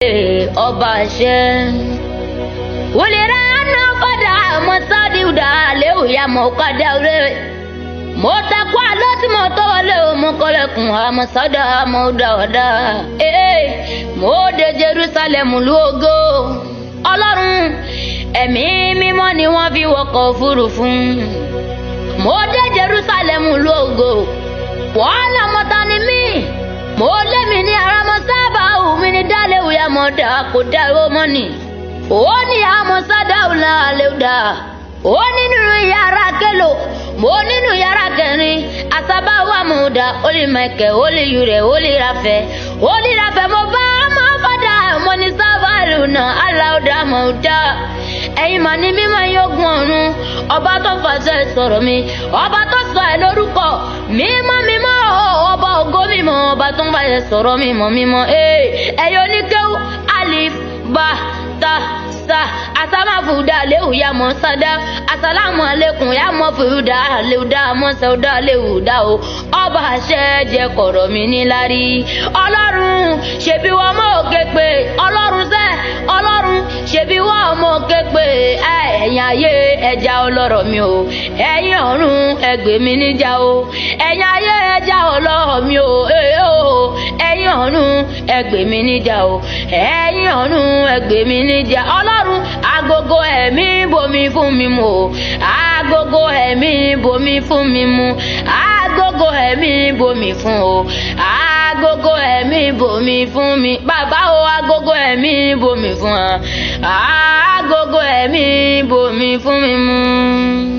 ee ọba àṣẹ. wòlíra náà fọdà mọ́sádìúdà léwùyà mọ́ kádà rẹ̀ mo takọ àlọ́ tí mo tọ́ wọlé o mo kọ́lẹ̀kùn àmọ́ sọ́dọ̀ àmọ́ dáadáa ee mo dé Jerusalem lu ògo ọlọ́run ẹ̀mí mímọ́ ni wọ́n fi wọkọ̀ òfurufú mo dé Jerusalem lu ògo wọ́n lọ́mọ ta ni mí mo lé mi ní ara mo sábà wù mí ní dálẹ́wù ya mo dà kó dá owó mọ́nì ó ní àmọ́ sádàwù náà lè dà ó nínú yàrá kẹlò mo nínú yàrá kẹrin asabawo amuda oli mẹkẹ oli yurẹ oli rafẹ oli rafẹ mo bá ọmọ fọdà mo ní sábàlù náà aláwùdà mọ̀ọ́dà ẹ̀yin mà ní mímọ́ yógun ọ̀run ọba tó fàṣẹ sọ̀rọ̀ mi ọba tó sọ ẹ̀ lórúkọ mímọ́ mímọ́ ọba ògo mímọ́ ọba tó ń fàṣẹ sọ̀rọ̀ mímọ́ mímọ́ ẹ̀yọ́ oníkéwù alif ba ta sa asamafuda lewu ya mọ sada asalamu alekun ya mọ fuda lewuda mọ sẹwuda lewuda o ọba àṣẹ jẹ kọ̀rọ̀ mi nílárí ọlọ́run ṣebí wọn mọ òkè pé ọlọ́run sẹ ọlọ́run ṣebí wọn mọ òkè pé ẹ̀yin ayé ẹja ọlọ́rọ̀ mi o ẹ̀yin ọ̀run ẹgbẹ́ mi níjà o ẹ̀yin ayé ẹja ọlọ́rọ̀ mi o ẹ̀yin ọ̀run ẹgbẹ́ mi níjà o ẹ̀yin ọ̀run ẹgbẹ́ mi níjà ọlọ́run agogo ẹ̀mí bomi fún mi mu o agogo ẹ̀mí bomi fún mi mu agogo ẹ̀mí bomi fún o agogo ẹ̀mí bomi fún mi bàbá o agogo ẹ̀mí bomi fún wa agogo ẹ̀mí bomi fún mi mu.